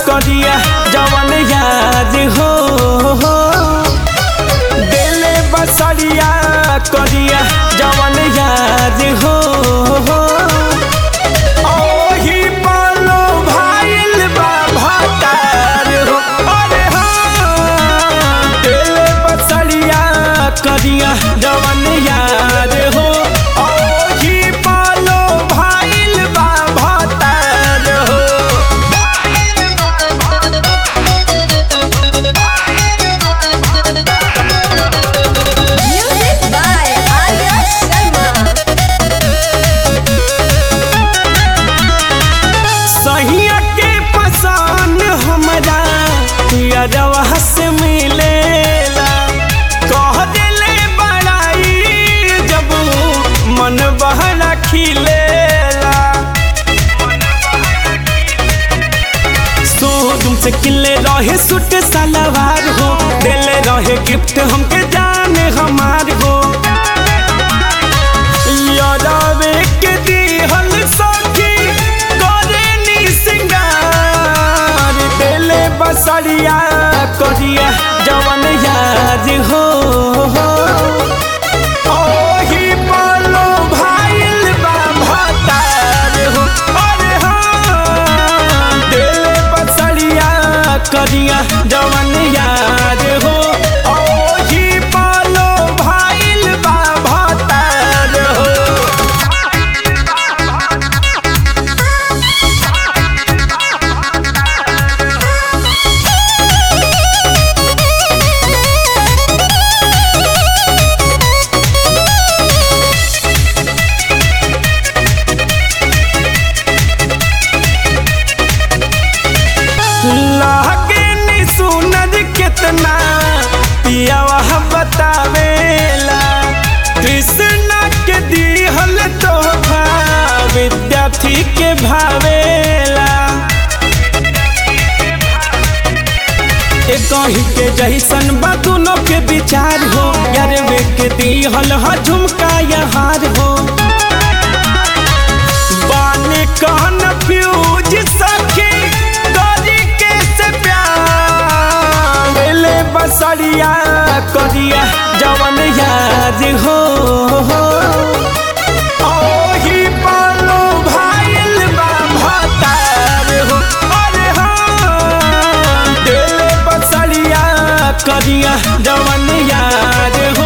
करिया जवन याद हो दिले बसरिया करिया जवन याद हो ओही पालो भाइल बा भातार हो अरे हाँ दिले बसरिया करिया जवन याद हो ओही पालो भाइल बा भातार हो Music by Arya Sharma. सहिया के पसंद हमरा यादवा से मिलेला कह दिले बड़ाई जब मन बहरा खिलेला सो तुमसे किले रहे सुट सलवार हो दिले रहे गिफ्ट हमके जाने हमार हो यादवे के दिहल सखी करेली सिंगार दिले बसरिया करिया जवन याद हो ओही पालो भाइल बा भातार हो अरे हाँ दिले बसरिया करिया जवन याद हो ओही पालो भाइल बा भातार हो लागे नी सुनर कितना पियावा बतावेला कृष्णा के दिहल तोहफा विद्यार्थी के भावेला कहीं के जैसन बा दोनों के विचार हो यार वे के दिहल हा झुमका या हार हो बाने कहन फ्यूज सखी करी के से प्यार दिले बसरिया करिया जवन याद हो ओही पालो भाइल बा भातार हो अरे हाँ दिले बसरिया करिया जवन याद